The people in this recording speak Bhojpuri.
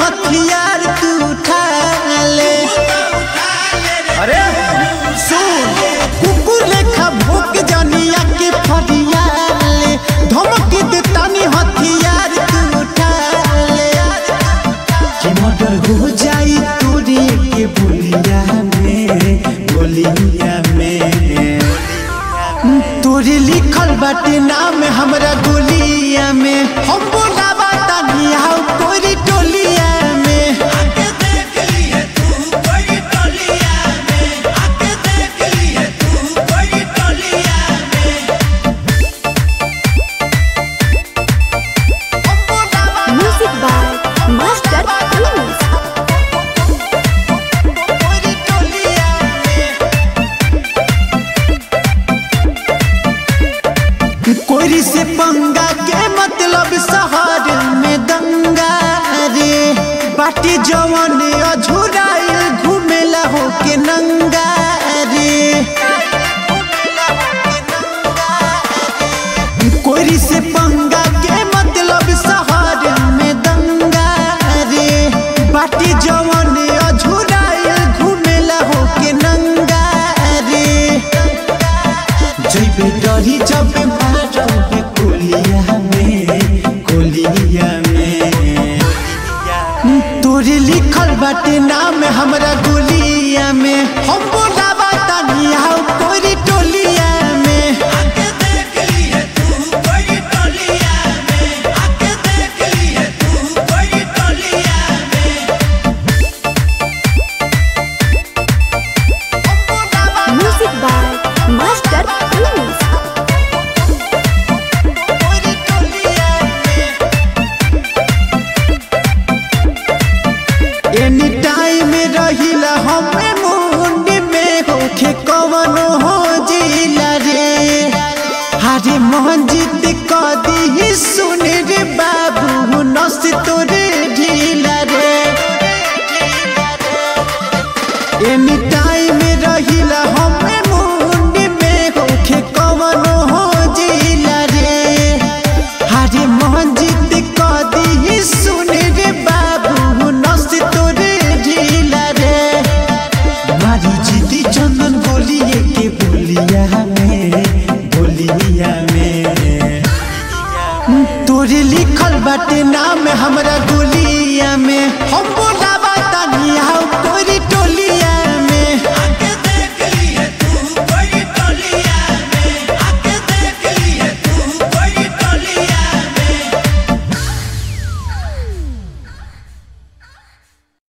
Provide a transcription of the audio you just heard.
हथियार तू उठा ले अरे सुन कुकुर लेखा भोक जानिया के फरियाले धमक दे तानी हथियार तू उठा ले कि मर्डर हो जाई तोरी के बोलिया में बोलिया में तोरे लिखल बाटे नाम हमरा गोलिया में हम बोलावा तानी हाउ तोरी टोलिया में आके देख लिए तू कोई टोलिया में आके देख लिए तू कोई टोलिया में हम बोलावा Music by Master Prince. तोरी टोलिया में कोरी से पंगा के मतलब शहर में दंगा रे बाटी जवन अझुराइल घुमेला हो के नंगा रे कोरी से पंगा के मतलब शहर में दंगा रे बाटी जवन अझुराइल घुमेला हो के नंगा रे जइबे डरी जब मारब कोलिया में कोलिया में तोरे लिखल बाटे नाम हमरा गोलिया में हम बोलावा तानी हाउ तोरी टोलिया में आके देख लिए तू कोई टोलिया में आके देख लिए तू कोई टोलिया में Music by Master Prince. तोरी टोलिया एनी टाइम रहिला हमें मुंड में होखे कवन हो जिला रे हरे मंजित कदी सुन रे बाबू नस तोरे ढीला रे एनी टाइम रहिला हमें मुंड में होखे कवन हो जिला रे हरे मंजित कदी सुन रे बाबू नस तोरे ढीला रे मारी जीती चंदन बोलिए के बोलिया में बोलिया में तोरे लिखल बाटे नाम हमरा गोलिया में हम बोलावा तानी हाउ तोरी